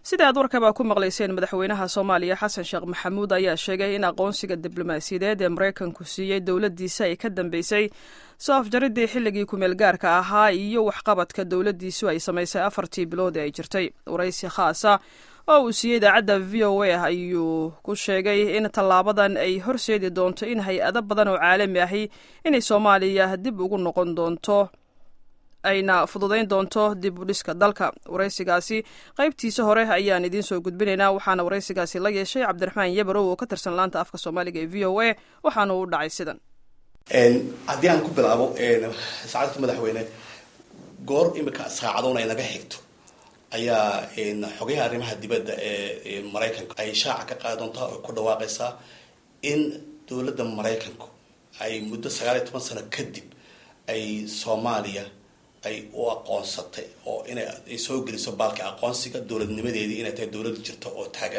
sida aad warkaba ku maqlayseen madaxweynaha soomaaliya xasan sheekh maxamuud ayaa sheegay in aqoonsiga diblomaasiyadeed ee maraykanku siiyey dowladdiisa ay ka dambeysay soo afjaridii xilligii kumeel gaarka ahaa iyo waxqabadka dowladdiisu ay samaysay afartii bilood ee ay jirtay waraysi khaasa oo uu siiyey idaacadda v o a ayuu ku sheegay in tallaabadan ay horseedi doonto in hay-ado badan oo caalami ahi inay soomaaliya dib ugu noqon doonto ayna fududayn doonto dib u dhiska dalka waraysigaasi qaybtiisa hore ayaan idiin soo gudbinaynaa waxaana waraysigaasi la yeeshay cabdiraxmaan yabarow oo ka tirsan laanta afka soomaaliga ee v o a waxaana uu dhacay sidan haddii aan ku bilaabo saacadka madaxweyne goor imika saacadoon ay naga xigto ayaa xogayaha arrimaha dibadda ee maraykanka ay shaaca ka qaadi doontaa oo ku dhawaaqaysaa in dowladda maraykanku ay muddo sagaal iyo toban sano kadib ay soomaaliya ay u aqoonsatay oo inay ay soo geliso baalka aqoonsiga dowladnimadeedii inay tahay dowlad jirto oo taagan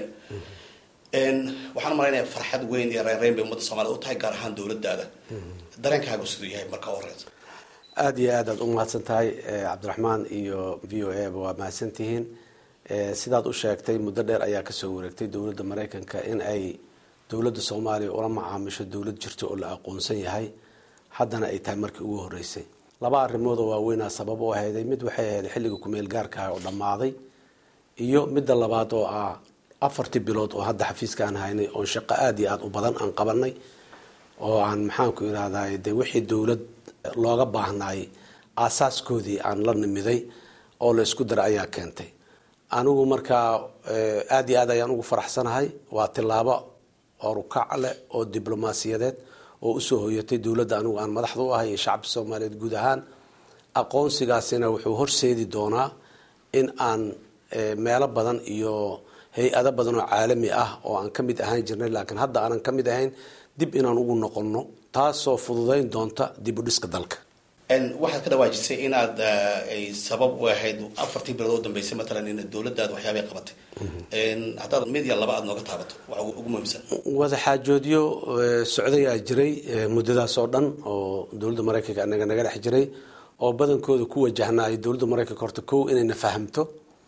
waxaan malaynayaa farxad weyn iyo reynreyn bay ummadda soomaliya u tahay gaar ahaan dowladdaada dareenkaagu siduu yahay marka horeysa aada iyo aad aad u mahadsan tahay cabdiraxmaan iyo v o a ba waa mahadsan tihiin sidaad u sheegtay muddo dheer ayaa kasoo wareegtay dowladda maraykanka in ay dowladda soomaaliya ula macaamisho dowlad jirto oo la aqoonsan yahay haddana ay tahay markii ugu horeysay laba arrimood oo waaweynaa sabab u ahayday mid waxay ahayd xilliga kumeel gaarkaah oo dhammaaday iyo midda labaad oo ah afartii bilood oo hadda xafiiska aan haynay oo shaqo aada iyo aada u badan aan qabanay oo aan maxaanku irahday dee wixii dowlad looga baahnaay aasaaskoodii aan la nimiday oo la isku dara ayaa keentay anigu markaa aada iyo aad ayaan ugu faraxsanahay waa tilaabo orukac leh oo diblomaasiyadeed oo usoo hoyatay dowladda anigu aan madaxda u ahay iyo shacabka soomaaliyeed guud ahaan aqoonsigaasina wuxuu horseedi doonaa in aan meelo badan iyo hay-ado badan oo caalami ah oo aan ka mid ahaan jirnay laakiin hadda aanan ka mid ahayn dib inaan ugu noqonno taasoo fududayn doonta dib u dhiska dalka waxaad ka dhawaajisay inaad ay sabab u ahayd afartii bilood oo dambeysay matalan in dowladdaada waxyaabay qabatay haddaad mid ya laba aad nooga taabato waxa ugu muhiimsan wadaxaajoodyo socdayaa jiray muddadaas oo dhan oo dowladda maraykanka anaga naga dhex jiray oo badankooda ku wajahnaay dowladda maraykanka horta kow inayna fahamto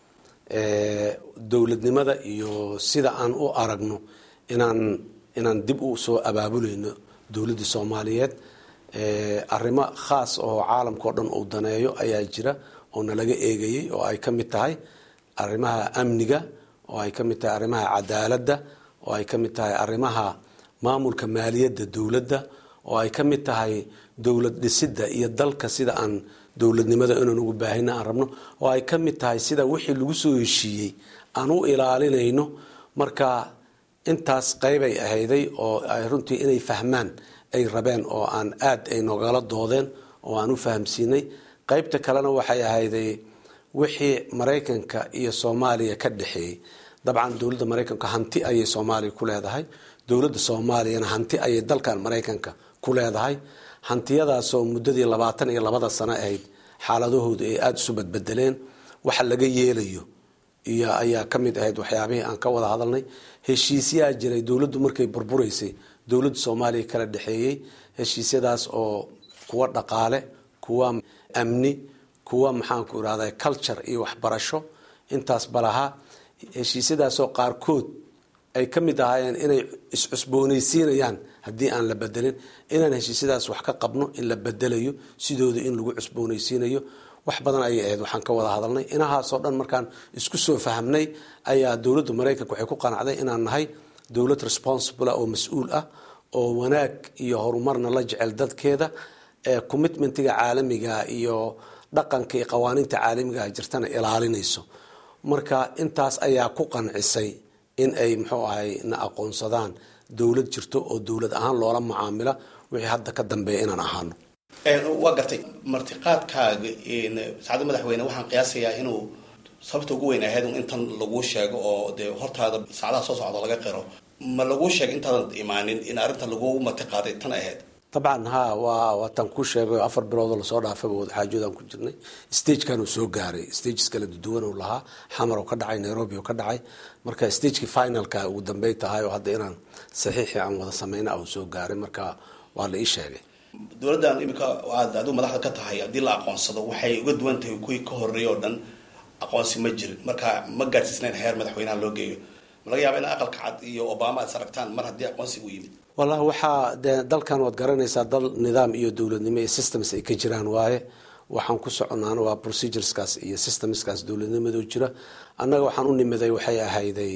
dowladnimada iyo sida aan u aragno inaan inaan dib u soo abaabuleyno dowladda soomaaliyeed arrimo khaas oo caalamka o dhan uu daneeyo ayaa jira oo nalaga eegayay oo ay ka mid tahay arrimaha amniga oo ay ka mid tahay arrimaha cadaaladda oo ay ka mid tahay arrimaha maamulka maaliyadda dowladda oo ay ka mid tahay dowlad dhisidda iyo dalka sida aan dowladnimada inaan ugu baahina aan rabno oo ay ka mid tahay sida wixii lagu soo heshiiyey aan u ilaalinayno marka intaas qeybay ahayday oo ay runtii inay fahmaan ay rabeen oo aan aad ay nogala doodeen oo aan u fahamsiinay qeybta kalena waxay ahayday wixii maraykanka iyo soomaaliya ka dhexeeyey dabcan dowladda maraykanka hanti ayay soomaaliya ku leedahay dowladda soomaaliyana hanti ayay dalkan maraykanka ku leedahay hantiyadaasoo muddadii labaatan iyo labada sano ahayd xaaladahoodu ay aada isu badbedeleen waxa laga yeelayo iyo ayaa ka mid ahayd waxyaabihii aan ka wada hadalnay heshiisyaa jiray dowladdu markay burburaysay dowladda soomaaliya kala dhexeeyey heshiisyadaas oo kuwa dhaqaale kuwa amni kuwa maxaanku irahda culture iyo waxbarasho intaas balahaa heshiisyadaasoo qaarkood ay ka mid ahaayeen inay iscusboonaysiinayaan haddii aan la bedelin inaan heshiisyadaas wax ka qabno in la bedelayo sidooda in lagu cusboonaysiinayo wax badan ayay ahayd waxaan ka wada hadalnay inahaasoo dhan markaan isku soo fahamnay ayaa dowladda maraykanka waxay ku qanacday inaan nahay dowlad responsible oo mas-uul ah oo wanaag iyo horumarna la jecel dadkeeda ee commitmentiga caalamiga iyo dhaqanka iyo qawaaniinta caalamigaah jirtana ilaalinayso marka intaas ayaa ku qancisay in ay muxuu ahay na aqoonsadaan dowlad jirto oo dowlad ahaan loola macaamila wixii hadda ka dambeeya inaan ahaano waa gartay martiqaadkaaga saacadda madaxweyne waxaan qiyaasayaa inuu sababta ugu weyn ahayd intan laguu sheego oo dee hortaada saacadaha soo socda laga qiro ma laguu sheegay intaadan imaanin in arrinta laguu martiqaaday tan ahayd dabcan ha waa waataan kuu sheegay afar biloodoo lasoo dhaafayba wadaxaajoodaan ku jirnay stagekan uu soo gaaray stages kala duwan uu lahaa xamar oo ka dhacay nairobi oo ka dhacay marka stagekii finalka ugu dambey tahay oo hadda inaan saxiixii aan wada sameyna uu soo gaaray marka waa la ii sheegay dowladdan imika aad adigu madaxda ka tahay haddii la aqoonsado waxay uga duwan tahay kuwii ka horreeyay oo dhan aqoonsi ma jirin marka ma gaadsiisnayn heer madaxweynaha loo geeyo ma laga yaaba in aqalka cad iyo obama aad saragtaan mar haddii aqoonsiga u yimid wallahi waxaa de dalkan waad garanaysaa dal nidaam iyo dowladnimo iyo systems ay ka jiraan waaye waxaan ku soconaana waa procedureskaas iyo systemskaas dowladnimadoo jira annaga waxaan u nimiday waxay ahayday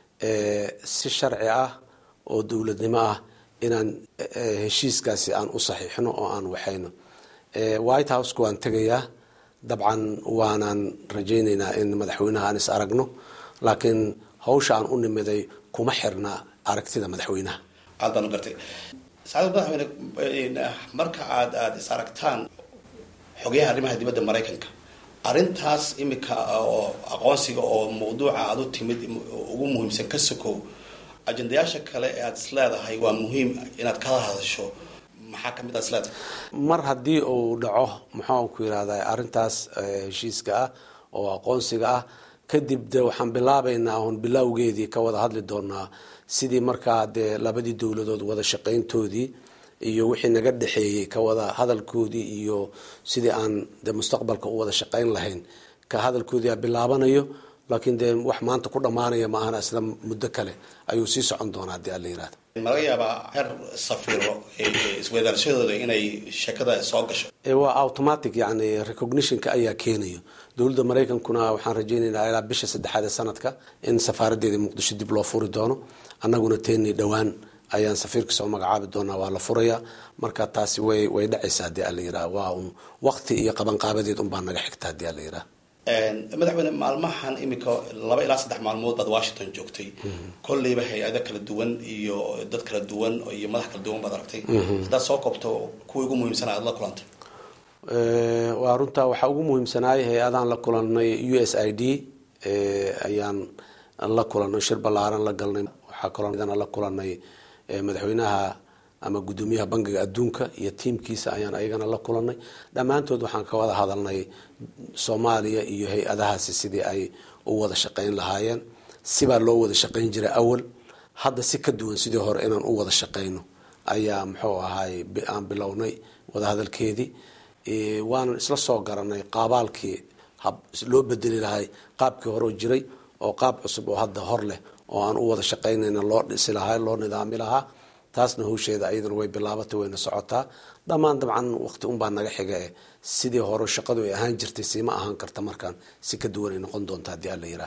si sharci ah oo dowladnimo ah inaan heshiiskaasi aan u saxiixno oo aan waxayno white houseka waan tegayaa dabcan waanaan rajaynaynaa in madaxweynaha aan is aragno laakiin hawsha aan u nimiday kuma xirna aragtida madaxweynaha aad baan u gartay saacad madaxweyne marka aad aada is aragtaan xogayaha arrimaha dibadda maraykanka arrintaas imika oo aqoonsiga oo mawduuca aada u timid ugu muhiimsan ka sokow ajendayaasha kale ee aada is leedahay waa muhiim inaad kala hadasho maxaa kamid aad is leedahay mar haddii uu dhaco maxaan ku yidhahdaa arrintaas heshiiska ah oo aqoonsiga ah kadib de waxaan bilaabaynaa oon bilowgeedii ka wada hadli doonaa sidii markaa dee labadii dowladood wada shaqayntoodii iyo wixii naga dhexeeyey ka wada hadalkoodii iyo sidii aan de mustaqbalka u wada shaqayn lahayn ka hadalkoodii a bilaabanayo laakiin dee wax maanta ku dhammaanaya ma ahana isla muddo kale ayuu sii socon doonaa haddii alla yihahdo ma laga yaabaa heer safiro isweydaalashadooda inay sheekada soo gasho waa automatic yani recognitionka ayaa keenayo dowladda maraykankuna waxaan rajaynaynaa ilaa bisha saddexaad ee sanadka in safaaradeeda muqdisho dib loo furi doono annaguna teeni dhowaan ayaan safiirka soo magacaabi doonaa waa la furayaa marka taasi way way dhacaysa haddii ala yiraha waa un waqti iyo qabanqaabadeed unbaa naga xigta haddii ala yiraha madaxweyne maalmahan imika laba ilaa saddex maalmood baad washington joogtay kolleyba hay-ado kala duwan iyo dad kala duwan iyo madax kala duwan baad aragtay haddaad soo koobto kuwii ugu muhiimsana aad la kulantay waa runtaa waxaa ugu muhiimsanaayay hay-adaan la kulanay u s i d ayaan la kulanay shir ballaaran la galnay waxaa kaloo la kulanay madaxweynaha ama guddoomiyaha bangiga adduunka iyo tiimkiisa ayaan ayagana la kulanay dhammaantood waxaan ka wada hadalnay soomaaliya iyo hay-adahaasi sidii ay u wada shaqayn lahaayeen sibaa loo wada shaqayn jiray awal hadda si ka duwan sidii hore inaan u wada shaqayno ayaa muxuu ahaay aan bilownay wadahadalkeedii waanan isla soo garanay qaabaalkii loo bedeli lahay qaabkii hore jiray oo qaab cusub oo hadda hor leh oo aan u wada shaqaynayna loo dhisi lahaa loo nidaami lahaa taasna hawsheeda ayadana way bilaabatay wayna socotaa dhammaan dabcan waqti unbaa naga xiga e sidii hore shaqadu ay ahaan jirtay siima ahaan karta markaan si ka duwan ay noqon doonta haddii alla yiraah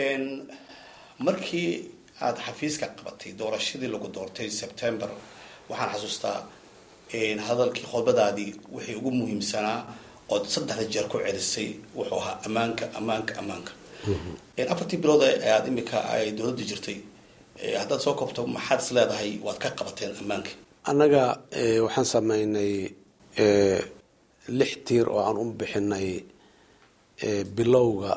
markii aada xafiiska qabatay doorashadii lagu doortay september waxaan xasuustaa hadalkii khudbadaadii wixii ugu muhiimsanaa ood saddexda jeer ku celisay wuxuu ahaa ammaanka ammaanka ammaanka afartii bilood ee aada imika ay dowladda jirtay haddaad soo koobto maxaad is leedahay waad ka qabateen ammaanka annaga waxaan sameynay lix tiir oo aan u bixinay bilowga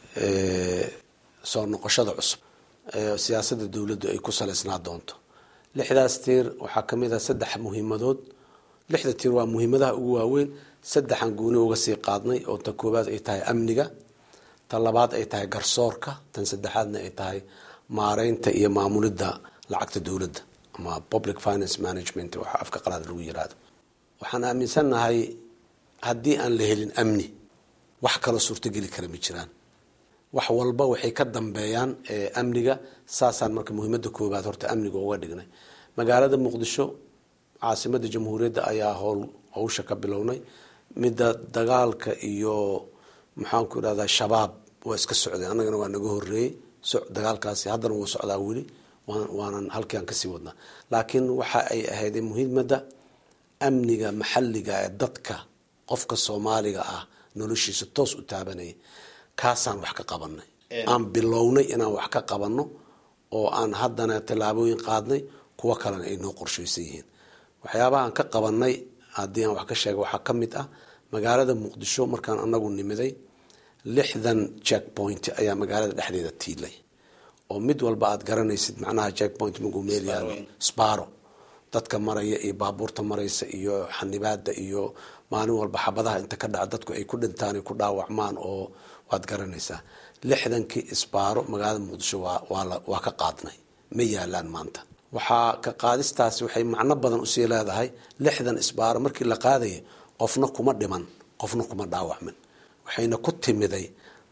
soo noqoshada cusub siyaasadda dowladdu ay ku saleysnaa doonto lixdaas tiir waxaa ka mid ah saddex muhiimadood lixda tiir waa muhiimadaha ugu waaweyn saddexan gooni uga sii qaadnay oo ta koowaad ay tahay amniga tan labaad ay tahay garsoorka tan saddexaadna ay tahay maareynta iyo maamulidda lacagta dowladda ama public finance management waxa afka qalaad lagu yiraahdo waxaan aaminsannahay haddii aan la helin amni wax kaloo suurtogeli kara ma jiraan wax walba waxay ka dambeeyaan amniga saasaan marka muhiimada koobaad horta amniga uga dhignay magaalada muqdisho caasimada jamhuuriyadda ayaa howl hawsha ka bilownay midda dagaalka iyo maxaanku irahdaa shabaab waa iska socdeen annagana waa naga horeeyey dagaalkaasi haddana wuu socdaa weli waanan halkii aan kasii wadnaa laakiin waxa ay ahayd muhiimada amniga maxalliga ee dadka qofka soomaaliga ah noloshiisa toos u taabanaya kaasaan wax ka qabanay aan bilownay inaan wax ka qabanno oo aan haddana tallaabooyin qaadnay kuwo kalena ay noo qorshaysan yihiin waxyaabahaan ka qabanay haddii aan wax ka sheega waxaa ka mid ah magaalada muqdisho markaan anagu nimiday lixdan jack point ayaa magaalada dhexdeeda tiilay oo mid walba aad garanaysid macnaha jack point maguu meel yaalo sparo dadka maraya iyo baabuurta maraysa iyo xanibaada iyo maalin walba xabadaha inta ka dhaca dadku ay ku dhintaan ay ku dhaawacmaan oo waad garanaysaa lixdankii isbaaro magaalada muqdisho waa ka qaadnay ma yaalaan maanta waxaa ka qaadistaasi waxay macno badan usii leedahay lixdan isbaaro markii la qaadaya qofna kuma dhiman qofna kuma dhaawacmin waxayna ku timiday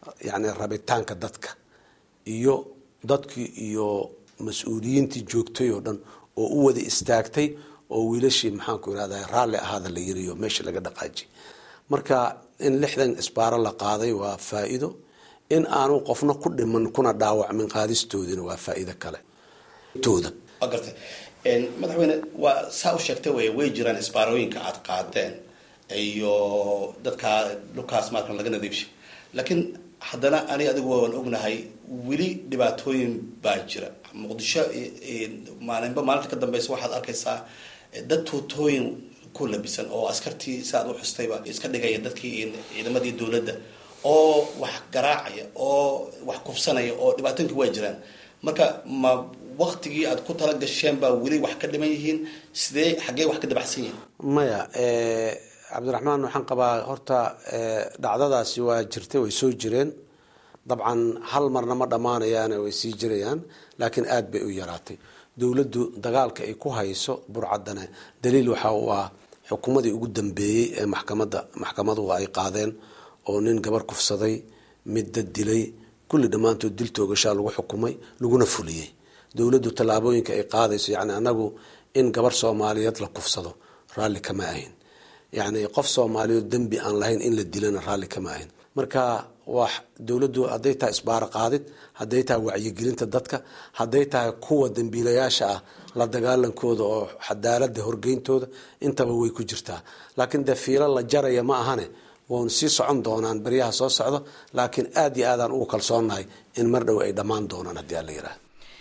yacni rabitaanka dadka iyo dadkii iyo mas-uuliyiintii joogtay oo dhan oo u wada istaagtay oo wiilashii maxaanku irahda raalli ahaada la yiriyo meesha laga dhaqaaji marka in lixdan isbaaro la qaaday waa faa-iido in aanu qofna ku dhiman kuna dhaawacmin qaadistoodina waa faa-iido kale tooda waa gartay madaxweyne waa saa u sheegtay wey way jiraan isbaarooyinka aad qaadeen iyo dadka dhulkaas markan laga nadiifshay laakiin haddana ani adigu waan ognahay weli dhibaatooyin baa jira muqdisho maalinba maalinta ka dambeysa waxaad arkaysaa dad tuutooyin ku labisan oo askartii si aad u xustayba iska dhigaya dadkii ciidamadii dowladda oo wax garaacaya oo wax kufsanaya oo dhibaatooyinka waa jiraan marka ma waktigii aad ku tala gasheen baa weli wax ka dhiman yihiin sidee xaggee wax ka dabacsan yihiin maya cabdiraxmaan waxaan qabaa horta dhacdadaasi waa jirtay way soo jireen dabcan hal marna ma dhammaanayaane way sii jirayaan laakiin aada bay u yaraatay dowladdu dagaalka ay ku hayso burcadane daliil waxa uu ah xukuumadii ugu dambeeyey ee maxkamadda maxkamaduhu ay qaadeen oo nin gabar kufsaday mid dad dilay kulli dhammaantood dil toogashaa lagu xukumay laguna fuliyey dowladdu tallaabooyinka ay qaadayso yacni anagu in gabar soomaaliyeed la kufsado raalli kama ahayn yacni qof soomaaliyeed dembi aan lahayn in la dilana raalli kama ahayn marka waa dowladdu hadday tahay isbaaro qaadid hadday tahay wacyigelinta dadka hadday tahay kuwa dembiilayaasha ah la dagaalankooda oo cadaalada horgeyntooda intaba way ku jirtaa laakiin dee fiilo la jaraya ma ahane waanu sii socon doonaan beryaha soo socdo laakiin aada iyo aadaan ugu kalsoonnahay in mar dhow ay dhammaan doonaan haddii aan la yidhaah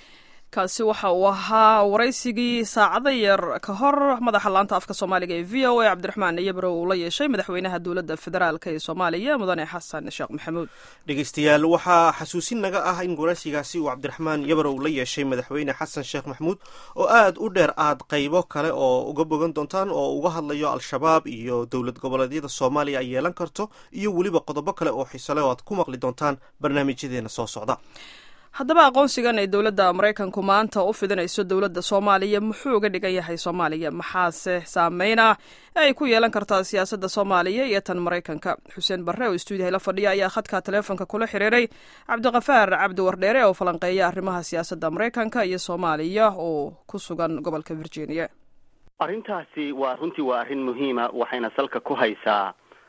kaasi waxa uu ahaa waraysigii saacado yar ka hor madaxa laanta afka soomaaliga ee v o a cabdiraxmaan iyabro uu la yeeshay madaxweynaha dowladda federaalk ee soomaaliya mudane xasan sheekh maxamuud dhegeystayaal waxaa xasuusin naga ah in waraysigaasi uu cabdiraxmaan yabarow la yeeshay madaxweyne xasan sheekh maxamuud oo aada u dheer aad qaybo kale oo uga bogan doontaan oo uga hadlayo al-shabaab iyo dowlad goboleedyada soomaaliya ay yeelan karto iyo weliba qodobo kale oo xiisale oo aad ku maqli doontaan barnaamijyadeena soo socda haddaba aqoonsigan ay dowladda maraykanku maanta u fidinayso dowladda soomaaliya muxuu uga dhigan yahay soomaaliya maxaase saameyn ah ee ay ku yeelan kartaa siyaasadda soomaaliya iyo tan maraykanka xuseen barre oo stuudiyaha la fadhiya ayaa khadka taleefonka kula xiriiray cabdiqafaar cabdi wardheere oo falanqeeya arrimaha siyaasadda maraykanka iyo soomaaliya oo ku sugan gobolka virginia arrintaasi waa runtii waa arrin muhiima waxayna salka ku haysaa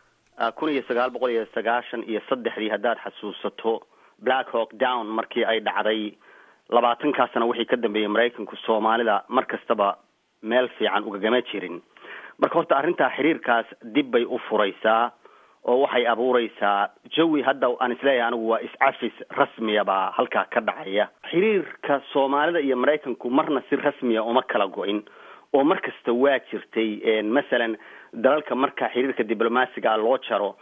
kun iyo sagaal boqol iyo sagaashan iyo saddexdii haddaad xasuusato black hawk down markii ay dhacday labaatankaasna wixii ka dambeeyey maraykanku soomaalida mar kastaba meel fiican ugagama jirin marka horta arrintaa xiriirkaas dib bay u furaysaa oo waxay abuureysaa jawi hadda aan isleeyahay anigu waa is-cafis rasmiya baa halkaa ka dhacaya xiriirka soomaalida iyo maraykanku marna si rasmiya uma kala go-in oo mar kasta waa jirtay masalan dalalka marka xiriirka diblomaasiga loo jaro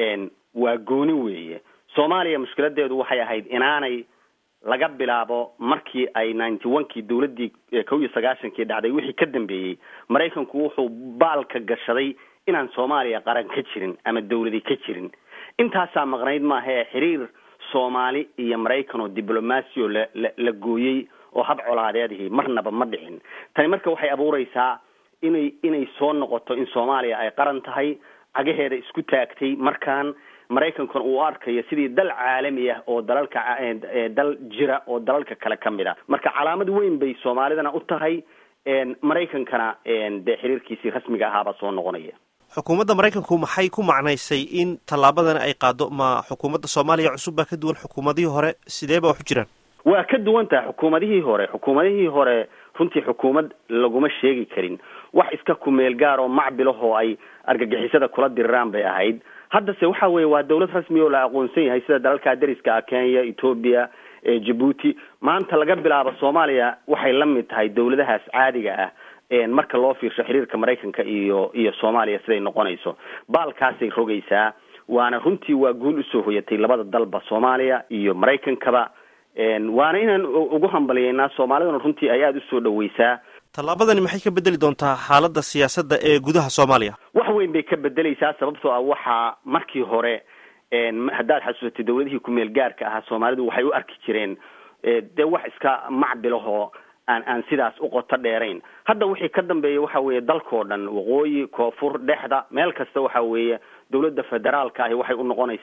waa gooni weeye soomaaliya mushkiladeedu waxay ahayd inaanay laga bilaabo markii ay ninety one kii dowladdii kow iyo sagaashankii dhacday wixii ka dambeeyey maraykanku wuxuu baalka gashaday inaan soomaaliya qaran ka jirin ama dawladi ka jirin intaasaa maqnayd maahae xiriir soomaali iyo maraykan oo diblomaasi oo la la la gooyey oo hab colaadeedihi marnaba ma dhicin tani marka waxay abuureysaa inay inay soo noqoto in soomaaliya ay qaran tahay cagaheeda isku taagtay markaan maraykankuna uu arkayo sidii dal caalami ah oo dalalka dal jira oo dalalka kale ka mid a marka calaamad weyn bay soomaalidana u tahay maraykankana dee xiriirkiisii rasmiga ahaabaa soo noqonaya xukuumadda maraykanku maxay ku macnaysay in tallaabadan ay qaado ma xukuumadda soomaaliya cusub baa ka duwan xukuumadihii hore sidee ba wax u jiraan waa ka duwan tahay xukuumadihii hore xukuumadihii hore runtii xukuumad laguma sheegi karin wax iska kumeel gaar oo macbilahoo ay argagixisada kula diriraan bay ahayd haddase waxa weeye waa dawlad rasmi oo la aqoonsan yahay sida dalalka dariska ah kenya ethoobia jabuuti maanta laga bilaabo soomaaliya waxay la mid tahay dawladahaas caadiga ah marka loo fiirsho xiriirka maraykanka iyo iyo soomaaliya siday noqonayso baalkaasay rogaysaa waana runtii waa guul usoo hoyatay labada dalba soomaaliya iyo maraykankaba waana inaan ugu hambaliyeynaa soomaalidana runtii ay aada usoo dhaweysaa tallaabadani maxay ka bedeli doontaa xaaladda siyaasadda ee gudaha soomaaliya wax weyn bay ka bedeleysaa sababtoo ah waxaa markii hore haddaad xasuusatay dawladihii kumeel gaarka ahaa soomaalidu waxay u arki jireen dee wax iska macbilahoo aan aan sidaas u qoto dheerayn hadda wixii ka dambeeya waxa weeye dalkao dhan waqooyi koonfur dhexda meel kasta waxa weeye dawladda federaalka ahi waxay u noqonaysaa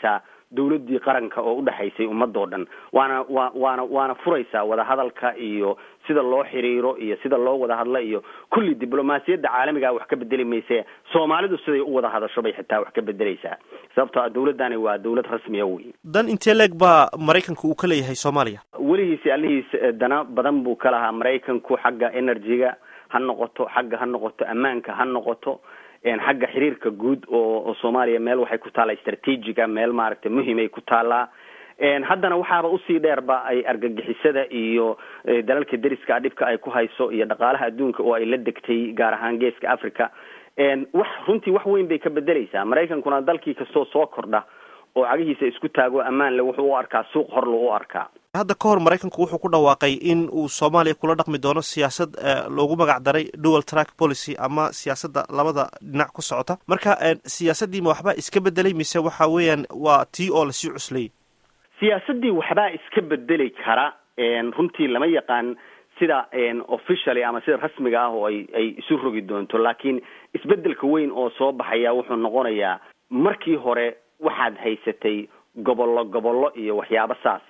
dowladdii qaranka oo udhexaysay ummadoo dhan waana wa waana waana furaysaa wadahadalka iyo sida loo xiriiro iyo sida loo wada hadlo iyo kulli diblomaasiyadda caalamiga wax ka bedeli mayse soomaalidu siday u wada hadasho bay xitaa wax ka bedeleysaa sababtoo a dowladdani waa dowlad rasmiya wey dan intee leeg baa maraykanka uu ka leeyahay soomaaliya weligiisi allihiis dana badan buu ka lahaa maraykanku xagga energy-ga ha noqoto xagga ha noqoto ammaanka ha noqoto xagga xiriirka guud oo oo soomaaliya meel waxay ku taallaa strategiga meel maaragtay muhimay ku taallaa haddana waxaaba usii dheerba ay argagixisada iyo dalalka deriska dhibka ay ku hayso iyo dhaqaalaha adduunka oo ay la degtay gaar ahaan geeska africa wax runtii wax weyn bay ka bedeleysaa maraykankuna dalkii kastoo soo kordha oo cagihiisa isku taago ammaan le wuxuu u arkaa suuq hor lou u arkaa hadda ka hor maraykanku wuxuu ku dhawaaqay in uu soomaaliya kula dhaqmi doono siyaasad loogu magac daray dual track policy ama siyaasadda labada dhinac ku socota marka siyaasaddii ma waxbaa iska bedelay mise waxa weeyaan waa tii oo lasii cuslayay siyaasaddii waxbaa iska bedeli kara runtii lama yaqaan sida officially ama sida rasmiga ah oo ay ay isu rogi doonto laakiin isbedelka weyn oo soo baxaya wuxuu noqonayaa markii hore waxaad haysatay gobollo gobollo iyo waxyaabo saasa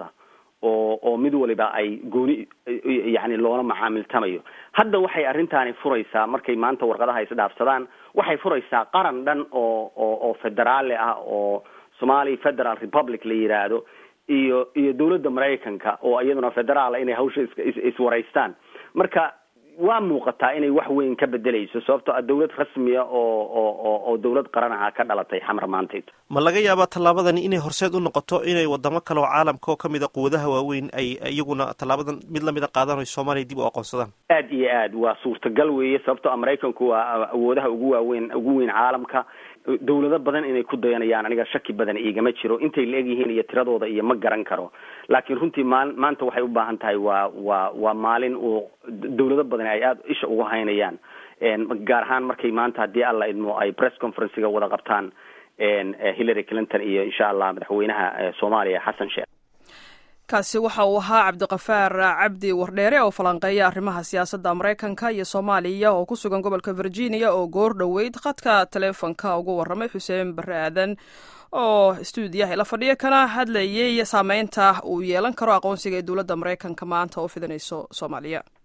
oo oo mid waliba ay gooni yani loola macaamiltamayo hadda waxay arrintaani furaysaa markay maanta warqadaha isdhaafsadaan waxay furaysaa qaran dhan oo oo oo federaale ah oo somali federal republic la yidhaahdo iyo iyo dowladda maraykanka oo iyaduna federaala inay hawsha is iswaraystaan marka waa muuqataa inay wax weyn ka bedeleyso sababtoo a dowlad rasmiya oo oo oo dowlad qaran aha ka dhalatay xamar maantayd ma laga yaabaa tallaabadani inay horseed u noqoto inay wadamo kale oo caalamka oo kamid a quwadaha waaweyn ay iyaguna tallaabadan mid lamida qaadaan o soomaaliya dib u aqoonsadaan aad iyo aad waa suurtagal weeye sababtoo a maraykanku waa awoodaha ugu waaweyn ugu weyn caalamka dowlado badan inay ku dayanayaan aniga shaki badan iigama jiro intay la eg yihiin iyo tiradooda iyo ma garan karo laakiin runtii maal maanta waxay u baahan tahay waa waa waa maalin uu dowlado badan ay aada isha uga haynayaan gaar ahaan markay maanta haddii alla idmo ay press conferencega wada qabtaan hillary clinton iyo insha allah madaxweynaha soomaaliya xasan sheekh kaasi waxa uu ahaa cabdiqafaar cabdi wardheere oo falanqeeya arrimaha siyaasadda maraykanka iyo soomaaliya oo ku sugan gobolka virginia oo goor dhoweyd khadka taleefonka ugu warramay xuseen barre aadan oo stuudiyaha ila fadhiya kana hadlayay saameynta uu yeelan karo aqoonsiga ee dowladda maraykanka maanta oo fidanayso soomaaliya